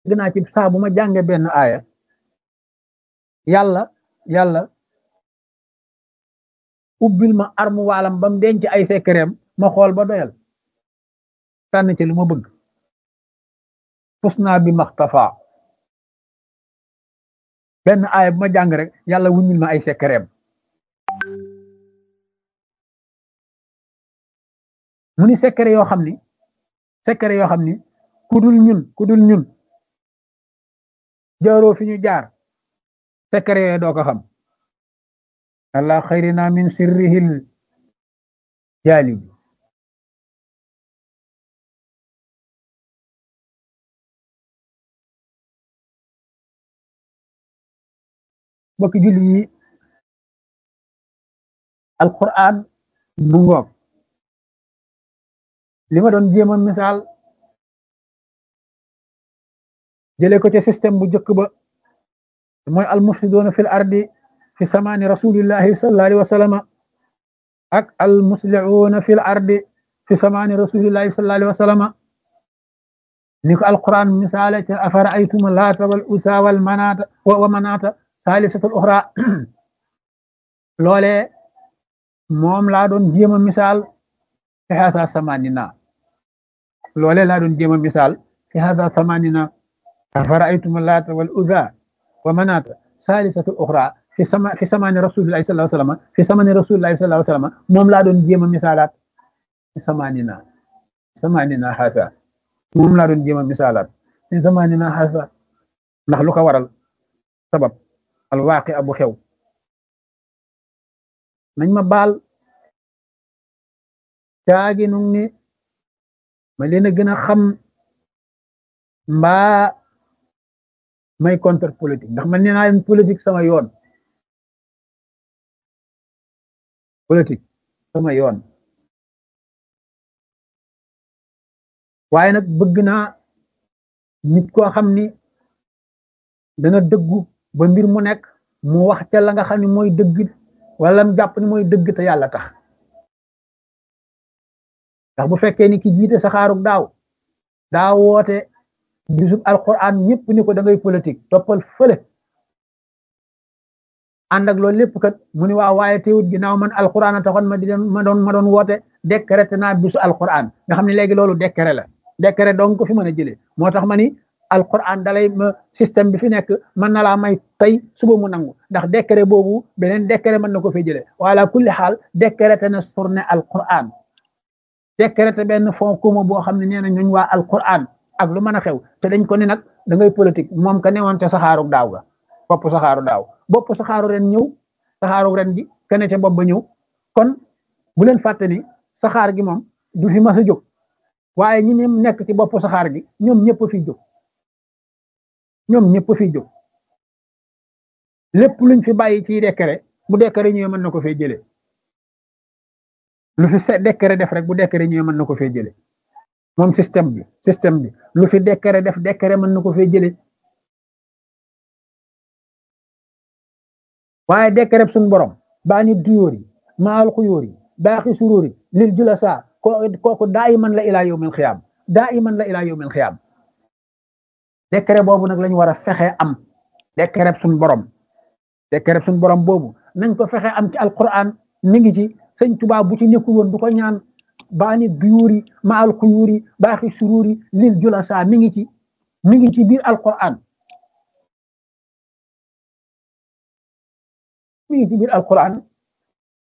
naa ci saa bu ma jànge benn aaya yàlla yàlla ubbil ma armu waalam ba mu denc ay sekkereem ma xool ba doyal tànn ci lu ma bëgg fus naa bi maxtafa benn aaya bu ma jàng rek yàlla wuññil ma ay sekkereem mu ni sekkere yoo xam ni sekkere yoo xam ni ku dul ñun ku dul ñun jaaroo fi ñu jaar sekkere yooyu doo ko xam allah xayrina min sirrihil jaalibi bokki julli yi alquran bu ngoog li ma doon jéem a misaal jële ko ci système bu njëkk ba mooy almufsidoona fil ardi fi samaani rasulillahi sallallahu alayhi wa sallama ak almuslihuuna fil ardi fi samaani rasulillahi sallallahu alayhi wa sallama ni ko alquran misaale ca afara aytuma laata wal usa wal manaata wa manaata saalisatul uxra loole moom laa doon jéem a misaal fi haasa samanina loole laa doon jéem a misaal fi haasa samanina afara aytuma laata wal usa wa manaata saalisatul uxra fi sama fi samaani rasulillahi sallallahu alayhi wa sallam fi samaani rasulillahi sallallahu alayhi wa sallam moom laa doon jéem a misaalaat fi samanina samanina haasa moom laa doon jéem a misaalaat fi samanina haasa ndax lu ko waral sabab alwaaqi abu xew nañ ma baal caagi nu ni ma leen a gën a xam mbaa may contre politique ndax man nee naa leen politique sama yoon politique sama yoon waaye nag bëgg naa nit koo xam ni dana dëggu ba mbir mu nekk mu wax ca la nga xam ne mooy dëgg wala mu jàpp ni mooy dëgg te yàlla tax ndax bu fekkee ni ki jiite saxaarug daaw daa woote bisub alquran ñëpp ni ko da ngay politique toppal fële ànd ak loolu lépp kat mu ni waaw waaye teewut ginnaaw man alquran a taxoon ma di ma doon ma doon woote décrété naa bisu alquran nga xam ne léegi loolu décret la décret donc ko fi mën a jëlee moo tax ma ni alquran dalay ma système bi fi nekk mën na laa may tey suba mu nangu ndax décret boobu beneen décret mën na ko fay jëlee wala kulli xaal décrété na journée alquran décrété benn fond commun boo xam ne nee na ñooñ waa alquran ak lu mën a xew te dañ ko ni nag da ngay politique moom ka newoon ca saxaaru daaw ga bopp saxaaru daaw bopp saxaaru ren ñëw saxaaru ren gi kene ca bopp ba ñëw kon bu leen fàtte ni saxaar gi moom du fi mas a jóg waaye ñi ne nekk ci bopp saxaar gi ñoom ñëpp fi jóg ñoom ñëpp fi jóg lépp luñ fi bàyyi ci décret bu décret ñëwee mën na ko fee jëlee lu fi se décret def rek bu décret ñëwee mën na ko fee jëlee moom système bi système bi lu fi décret def décret mën na ko fee jëlee waaye décret suñu borom baa ni duyóor yi maal xuyóor yi baaxi suróor yi lil julasa kooku daa iman la ilaa yawmil xiyaam daa iman la ilaa yawmil xiyaam décret boobu nag lañu war a fexe am décret suñu borom décret suñu borom boobu nañ ko fexe am ci alquran mi ngi ci sëñ Tuubaa bu ci nekkul woon du ko ñaan baani duyuri maal xuyuri baaxi sururi lil julasa mi ngi ci mi ngi ci biir alquran mi ngi ci biir alquran